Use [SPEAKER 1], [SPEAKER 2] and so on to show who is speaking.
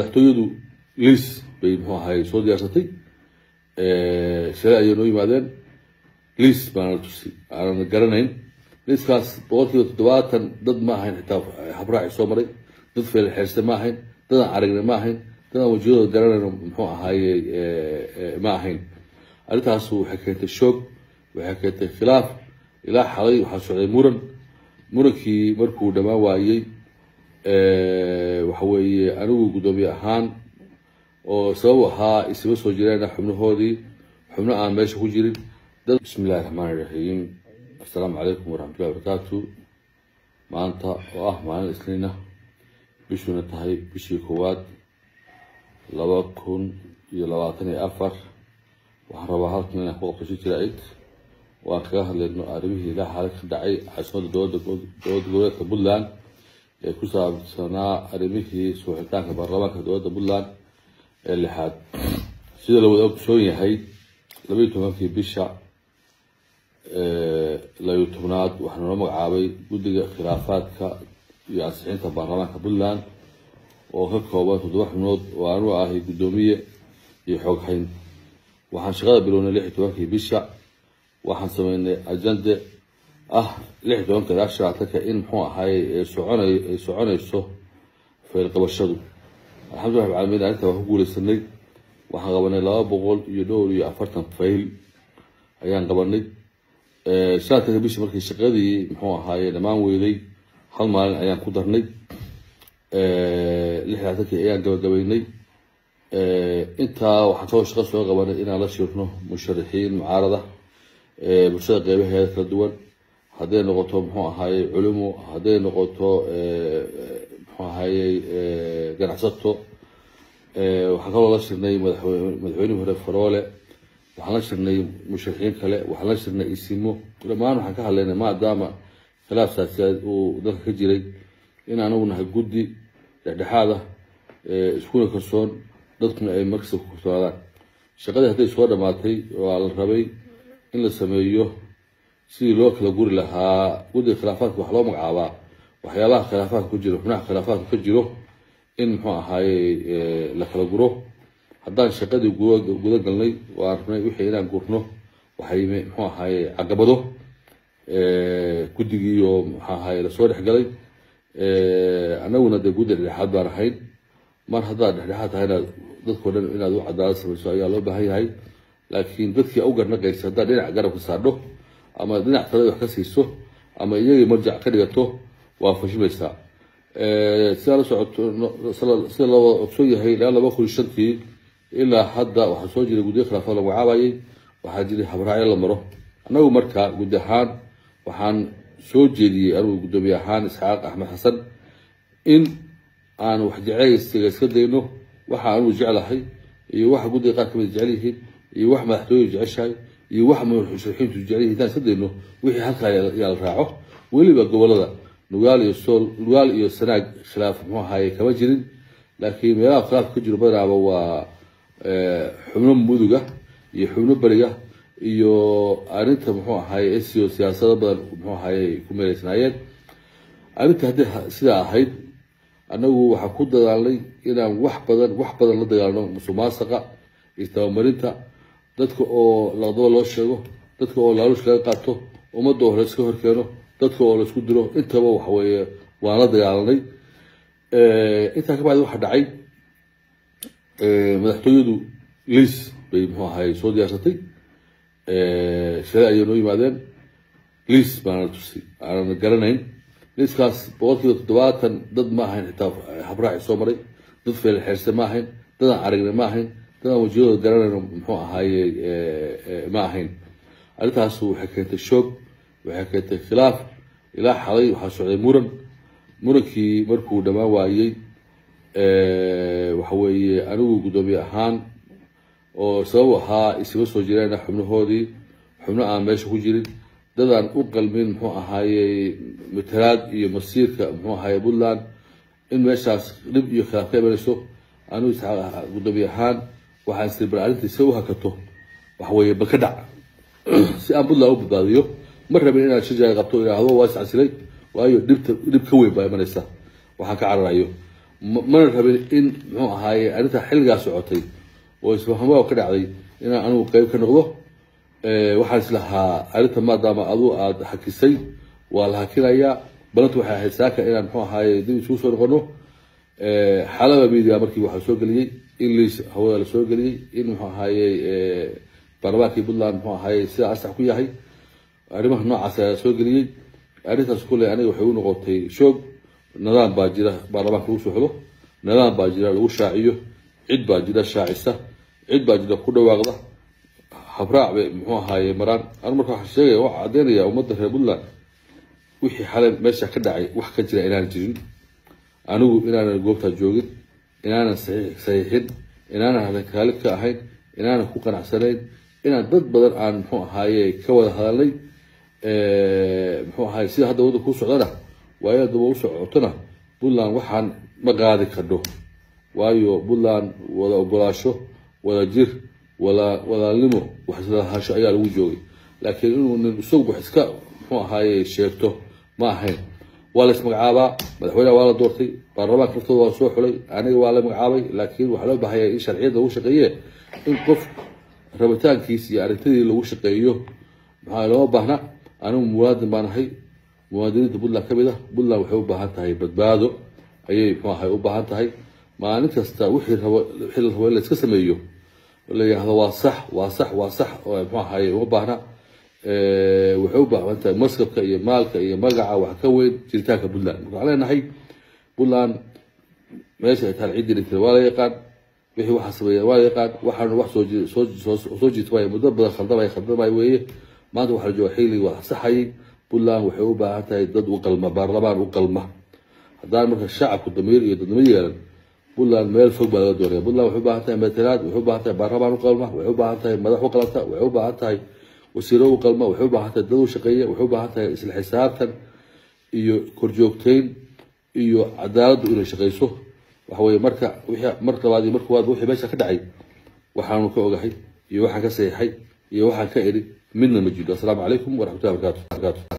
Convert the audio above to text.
[SPEAKER 1] madaxtooyadu liis bay muxuu ahay soo diyaarsatay shalay ayay noo yimaadeen liis baana tusay aanan garanayn liiskaas boqolkiiba toddobaatan dad ma ahayn xitaa habraaci soo maray dad feelxeerste ma ahayn dadaan aragne ma ahayn dadaan wajiyadooda garanayno muxuu ahaaye ma ahayn arrintaas waxay keentay shoog waxay keentay khilaaf ilaa xalay waxaa socday muran murankii markuu dhammaan waayey waxa weeye anigu guddoomiye ahaan oo sabab ahaa isima soo jireen xubnahoodii xubno aan meesha ku jirin dad bismi illahi raxmaani raxiim assalaamu calaykum waraxmatullahi wabarakaatu maanta oo ah maalin isniina bishuna tahay bishii koowaad laba kun iyo labaatan iyo afar waxaan rabaa halkan inaan ku qabto si jira-id oo aan kaga hadlayno arrimihii ilaa xaalad ka dhacay caasimadda dowladda dowladda goboleedka puntland ee ku saabsanaa arrimihii suuxitaanka baarlamaanka dowladda puntland ee lixaad sida la wada ogsoon yahay labaiyo tobankii bisha labiyo tobnaad waxaa noo magacaabay guddiga khilaafaadka iyo ansixinta baarlamaanka puntland oo ka kooban toddoba xubnood oo aanu ahay guddoomiye iyo xooghayn waxaan shaqada bilownay lix iyo tobankii bisha waxaan sameynay ajande ah lix iyo tobanka ilaa shanaatanka in muxuu ahaay soconay ay soconayso faylqabashadu alxamdullah rab caalamiin arrinta waan ku guuleysanay waxaan qabanay laba boqol iyo dhowr iyo afartan fayl ayaan qabanay shanaatanka bisha markii shaqadii muxuu ahaaye dhammaan weyday hal maalin ayaan ku darnay lix laatankii ayaan gabagabaynay intaa waxaan kaloo shaqo soo qabanay inaan la shirno musharaxiin mucaarada bulshada qeybaheeda kala duwan hadday noqoto muxuu ahaaye culimo hadday noqoto muxuu ahaaye ganacsato waxaan kaloo la shirnay madaxweynihii hore faroole waxaan la shirnay musharaxiin kale waxaan la shirnay isimo dhammaan waxaan ka hadlaynay maadaama khilaaf saasiyaad uu dalka ka jiray in anagu nahay guddi dhexdhexaad ah iskuna kalsoon dadkuna ay markasta ku kalsoonaadaan shaqadii hadday soo dhammaatay waa la rabay in la sameeyo sidii loo kala guri lahaa guddiga khilaafaadka waxaa loo magacaabaa waxyaabaha khilaafaadka ku jiro xubnaha khilaafaadka ka jiro in muxuu ahaaye la kala guro haddaan shaqadii guda galnay waan rabnay wixii inaan gurno waxay muxuu ahaaye caqabado guddigiiyo muxuu ahaaye lasoo dhexgalay anaguna dee guddi dhexdhexaad baan ahayn mar haddaad dhexdhexaad tahayna dadkao dhan inaad u cadaalad samayso ayaa loo baahan yahay laakiin dadkii u garnaqaysa haddaad dhinac garabka saadho ama dhinac talada wax ka siiso ama iyagii marjac ka dhigato waa fashimaysaa sidaa la socoto sida loo ogsoon yahay ilaa laba kun shantii ilaa hadda waxaa soo jiray guddiyo khilaafaad la magacaabayay waxaa jiray habraacyo la maro annagu marka guddi ahaan waxaan soo jeediyey anigu guddoomiye ahaan isxaaq axmed xasan in aan wax jeceysiga iska dayno waxa anugu jeclahay iyo waxa guddiga qaar kamid jecel yihiin iyo wax madaxtooyadu jeceshahay iyo wax musharaxiintu jecel yihin intaan iska dayno wixii halkaa yaa la raaco weliba gobolada nugaal iyo sool nugaal iyo sanaag khilaaf muxuu ahaaye kama jirin laakiin meelaha khilaafka ka jiro badanaaba waa xubno muduga iyo xubno beriga iyo arrinta muxuu ahaaye sio siyaasado badan muxuu ahaaye ku meeleysnaayeen arrinta haddii sidaa ahayd annagu waxaan ku dadaalnay inaan wax badan wax badan la dagaalno musuqmaasuqa iyo tabamarinta dadka oo laqdaba loo sheego dadka oo laaluush laga qaato ummadda oo layska horkeeno dadka oo laysku diro intaba waxaweeye waan la dagaalanay intaa ka bacdi waxaa dhacay madaxtooyadu liis bay muxuu ahay soo diyaarsatay shalay ayay noo yimaadeen liis baana tusay aanan garanayn liiskaas boqolkiiba toddobaatan dad ma ahayn xitaa habraaci soo maray dad feelxeerste ma ahayn dadaan aragne ma ahayn dadaan wajiyadooda garanayno muxuu ahaaye ma ahayn arrintaas waxay keentay shoog waxay keentay khilaaf ilaa xalay waxaa socday muran murankii markuu dhammaan waayey waxa weeye anigu guddoomiye ahaan oo sabab ahaa isima soo jireen xubnahoodii xubno aan meesha ku jirin dadaan u qalmin muxuu ahaaye matalaad iyo masiirka muxuu ahaaye puntland in meeshaas dhib iyo khilaaf ka imanayso anigu guddoomiye ahaan waxaan siri bal arrintii si u hakato waxaweeye bal ka dhac si aan puntland u badbaadiyo ma rabin inaan shirjaaga qabto idhaahdo waa iscasilay waayo dhibta dhib ka weyn baa imanaysa waxaan ka cararayo ma- mana rabin in muxuu ahaaye arrintaa xilligaa socotay oo isfahamaa ka dhacday inaan anigu qeyb ka noqdo Eh, waxaan islahaa arrinta maadaama aduu aada hakisay waa la hakinayaa balanta waxay ahayd saaka inaan muxuu ahaaye dib isugu soo noqono Eh, xalaba media markii waxaa soo geliyey in liis hawada la soo geliyey in muxuu ahaaye eh, baarlamaankii puntland muxuu ahaaye sida asax ku yahay arrimaha noocaas ayaa soo geliyey arrintaas kule aniga waxay u noqotay shoog nidaam baa jira baarlamaanka lagu socdo nidaam baa jira lagu shaaciyo cid baa jira shaacisa cid baa jira ku dhawaaqda habraac bay muxuu ahaaye maraan anu marka waxaan sheegaya waxaa caddeynaya ummadda reer puntland wixii xalay meesha ka dhacay wax ka jira inaan jirin anigu inaanan goobtaa joogin inaanan saxiix- saxiixin inaanan halkaalid ka ahayn inaanan ku qanacsanayn inaan dad badan aan muxuu ahaaye ka wada hadalnay muxuu ahaaye sida hadda wadda ku socdana waayo daba u socotona puntland waxaan ma qaadi kadho waayo puntland wada ogolaasho wada jir wala walaalnimo wax isla lahaansho ayaa lagu joogay laakiin inuu nin isagu wax iska muxuu ahaaye sheegto ma ahayn waa la ismagacaabaa madaxweyneha waa la doortay baarlamaanka laftooda waa soo xulay aniga waa la magacaabay laakiin waxaa loo baahaya in sharciyadda lagu shaqeeye in qof rabitaankiis iyo arrintadii lagu shaqeeyo maxaa looma baahna anigu muwaadin baan ahay muwaadiniinta puntland ka mid ah puntland waxay u baahan tahay badbaado ayay muxuu ahay u baahan tahay maalin kasta wixii rabo wixii la rabo in la iska sameeyo la yidhaahdo waa sax waa sax waa sax oo muxuu ahaye uma baahna Eh, waxay u baahan tahay maskabka iyo maalka iyo magaca wax ka weyn jiritaanka puntland marka waxaan leenahay puntland meesha ay taal ciddii dhintay waa la yaqaan wixii waxa sameeya waa la yaqaan waxaanu wax soo ji- soo soo soo jiitmaya muddo badan khaldamay khaldamay weeye maanta waxaa la jooga xilli waa saxayay puntland waxay u baahan tahay dad u qalma baarlamaan u qalma haddaan marka shacabku damiir iyo dadnimo yeelan puntland meel fog baa laga doonaya puntland waxay u baahan tahay matalaad waxay u baahan tahay baarlamaan u qalma waxay u baahan tahay madax u qalanta waxay u baahan tahay wasiiro u qalma waxay u baahan tahay dad u shaqeeya waxay u baahan tahay isla xisaabtan iyo korjoogteyn iyo cadaaladdu inay shaqeyso waxa weeye marka wixii mar labaad iyo mar koowaad wixii meesha ka dhacay waxaanu ka ogahay iyo waxaan ka saxiixay iyo waxaan ka eri midna ma jiro asalaamu calaykum waraxmatullahi wabarakaatu